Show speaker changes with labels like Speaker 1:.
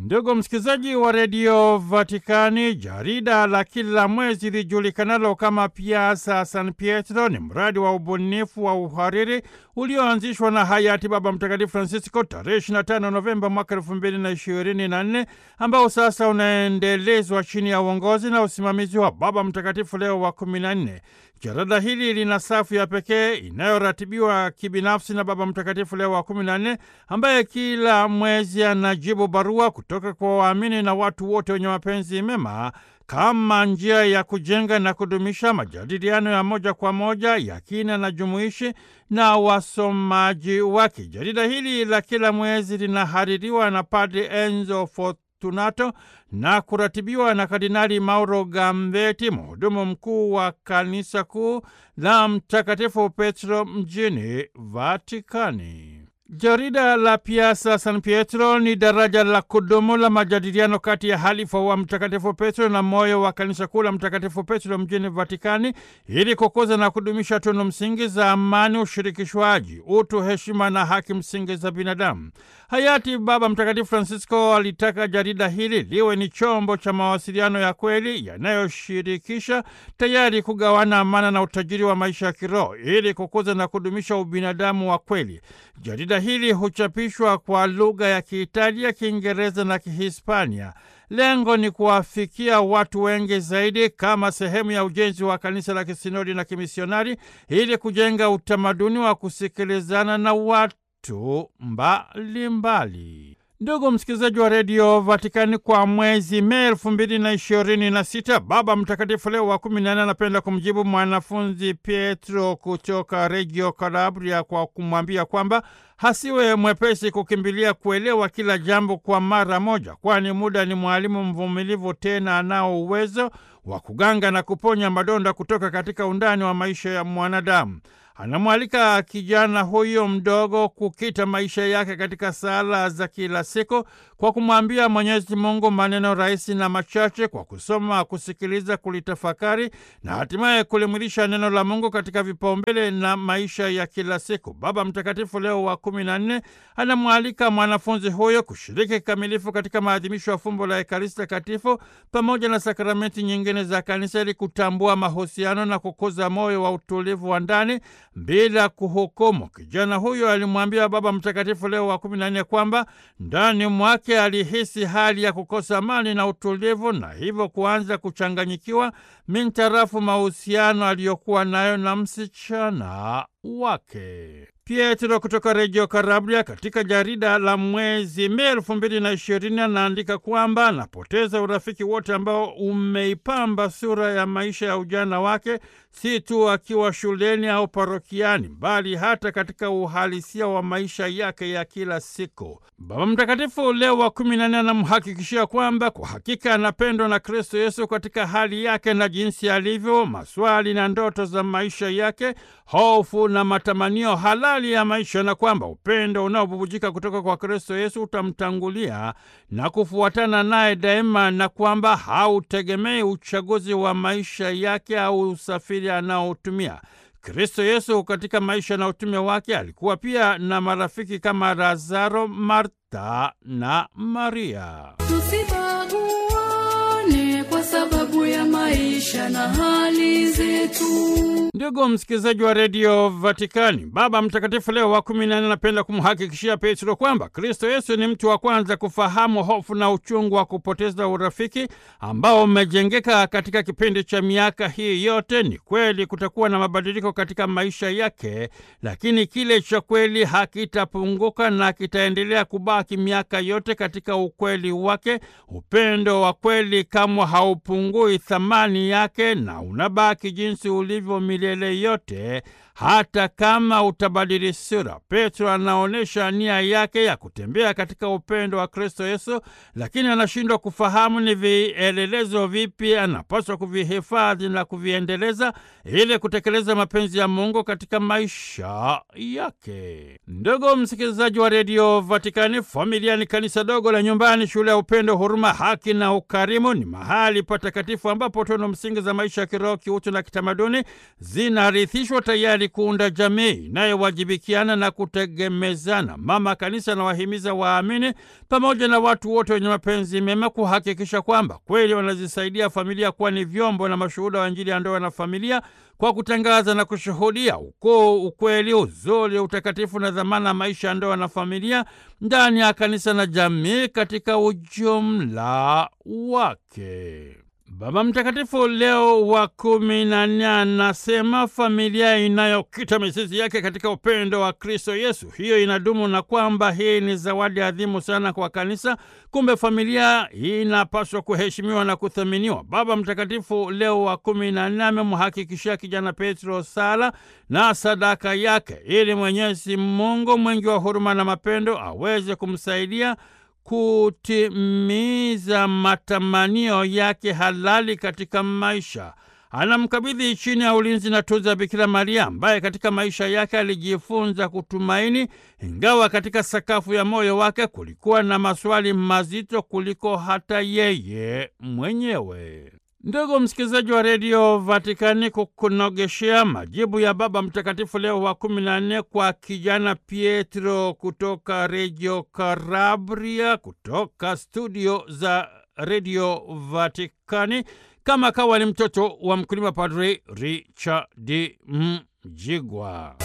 Speaker 1: Ndugu msikilizaji wa redio Vatikani, jarida la kila mwezi lijulikanalo kama Piazza San Pietro ni mradi wa ubunifu wa uhariri ulioanzishwa na hayati Baba Mtakatifu Francisco tarehe 25 Novemba mwaka 2024 ambao sasa unaendelezwa chini ya uongozi na usimamizi wa Baba Mtakatifu Leo wa 14. Jarada hili lina safu ya pekee inayoratibiwa kibinafsi na Baba Mtakatifu Leo wa 14 ambaye kila mwezi anajibu barua kutoka kwa waamini na watu wote wenye mapenzi mema kama njia ya kujenga na kudumisha majadiliano ya moja kwa moja ya kina na jumuishi na wasomaji wake. Jarida hili la kila mwezi linahaririwa na Padre Enzo Fortunato na kuratibiwa na Kardinali Mauro Gambeti, mhudumu mkuu wa kanisa kuu la Mtakatifu Petro mjini Vatikani. Jarida la Piazza San Pietro ni daraja la kudumu la majadiliano kati ya halifa wa Mtakatifu Petro na moyo wa kanisa kuu la Mtakatifu Petro mjini Vatikani ili kukuza na kudumisha tunu msingi za amani, ushirikishwaji, utu, heshima na haki msingi za binadamu. Hayati Baba Mtakatifu Francisco alitaka jarida hili liwe ni chombo cha mawasiliano ya kweli yanayoshirikisha, tayari kugawana amana na utajiri wa maisha ya kiroho ili kukuza na kudumisha ubinadamu wa kweli. Jarida hili huchapishwa kwa lugha ya Kiitalia, Kiingereza na Kihispania. Lengo ni kuwafikia watu wengi zaidi kama sehemu ya ujenzi wa kanisa la kisinodi na kimisionari ili kujenga utamaduni wa kusikilizana na watu mbalimbali. Ndugu msikilizaji wa redio Vatikani, kwa mwezi Mei elfu mbili na ishirini na sita Baba Mtakatifu Leo wa kumi na nne anapenda kumjibu mwanafunzi Pietro kutoka Reggio Calabria kwa kumwambia kwamba hasiwe mwepesi kukimbilia kuelewa kila jambo kwa mara moja, kwani muda ni mwalimu mvumilivu, tena anao uwezo wa kuganga na kuponya madonda kutoka katika undani wa maisha ya mwanadamu. Anamwalika kijana huyo mdogo kukita maisha yake katika sala za kila siku kwa kumwambia Mwenyezi Mungu maneno rahisi na machache, kwa kusoma, kusikiliza, kulitafakari na hatimaye kulimwilisha neno la Mungu katika vipaumbele na maisha ya kila siku. Baba Mtakatifu Leo wa kumi na nne anamwalika mwanafunzi huyo kushiriki kikamilifu katika maadhimisho ya fumbo la Ekaristi Takatifu pamoja na sakramenti nyingine za Kanisa ili kutambua mahusiano na kukuza moyo wa utulivu wa ndani bila kuhukumu. Kijana huyo alimwambia Baba Mtakatifu Leo wa kumi na nne kwamba ndani mwake alihisi hali ya kukosa amani na utulivu, na hivyo kuanza kuchanganyikiwa mintarafu mahusiano aliyokuwa nayo na msichana wake. Pietro kutoka Reggio Calabria katika jarida la mwezi Mei elfu mbili na ishirini anaandika kwamba anapoteza urafiki wote ambao umeipamba sura ya maisha ya ujana wake, si tu akiwa shuleni au parokiani, bali hata katika uhalisia wa maisha yake ya kila siku. Baba Mtakatifu Leo wa kumi na nne anamhakikishia kwamba kwa hakika anapendwa na Kristo Yesu katika hali yake na jinsi alivyo, maswali na ndoto za maisha yake, hofu na matamanio halali ya maisha, na kwamba upendo unaobubujika kutoka kwa Kristo Yesu utamtangulia na kufuatana naye daima, na kwamba hautegemei uchaguzi wa maisha yake au usafiri anaotumia. Kristo Yesu katika maisha na utume wake alikuwa pia na marafiki kama Lazaro, Marta na Maria.
Speaker 2: Tusibaguane kwa sababu ya maisha na hali zetu.
Speaker 1: Ndugu msikilizaji wa redio Vatikani, Baba Mtakatifu Leo wa kumi na nne anapenda kumhakikishia Petro kwamba Kristo Yesu ni mtu wa kwanza kufahamu hofu na uchungu wa kupoteza urafiki ambao umejengeka katika kipindi cha miaka hii yote. Ni kweli kutakuwa na mabadiliko katika maisha yake, lakini kile cha kweli hakitapunguka na kitaendelea kubaki miaka yote katika ukweli wake. Upendo wa kweli kamwe haupungui thamani yake na unabaki jinsi ulivyo milele yote, hata kama utabadili sura. Petro anaonyesha nia yake ya kutembea katika upendo wa Kristo Yesu, lakini anashindwa kufahamu ni vielelezo vipi anapaswa kuvihifadhi na kuviendeleza ili kutekeleza mapenzi ya Mungu katika maisha yake. Ndugu msikilizaji wa redio Vatikani, familia ni kanisa dogo la nyumbani, shule ya upendo, huruma, haki na ukarimu. Ni mahali patakatifu ambapo tunu msingi za maisha ya kiroho, kiutu na kitamaduni zinarithishwa tayari ili kuunda jamii inayowajibikiana na kutegemezana. Mama Kanisa anawahimiza waamini pamoja na watu wote wenye mapenzi mema kuhakikisha kwamba kweli wanazisaidia familia kuwa ni vyombo na mashuhuda wa Injili ya ndoa na familia kwa kutangaza na kushuhudia ukuu, ukweli, uzuri, utakatifu na dhamana ya maisha ya ndoa na familia ndani ya kanisa na jamii katika ujumla wake. Baba Mtakatifu Leo wa kumi na nne anasema familia inayokita mizizi yake katika upendo wa Kristo Yesu, hiyo inadumu na kwamba hii ni zawadi adhimu sana kwa kanisa. Kumbe familia inapaswa kuheshimiwa na kuthaminiwa. Baba Mtakatifu Leo wa kumi na nne amemhakikishia kijana Petro sala na sadaka yake ili Mwenyezi Mungu mwingi wa huruma na mapendo aweze kumsaidia kutimiza matamanio yake halali katika maisha. Anamkabidhi chini ya ulinzi na tunza Bikira Maria ambaye katika maisha yake alijifunza kutumaini, ingawa katika sakafu ya moyo wake kulikuwa na maswali mazito kuliko hata yeye mwenyewe. Ndugu msikilizaji wa redio Vatikani, kukunogeshea majibu ya Baba Mtakatifu Leo wa kumi na nne kwa kijana Pietro kutoka redio Karabria, kutoka studio za redio Vatikani, kama kawa ni mtoto wa mkulima, Padri Richard Mjigwa.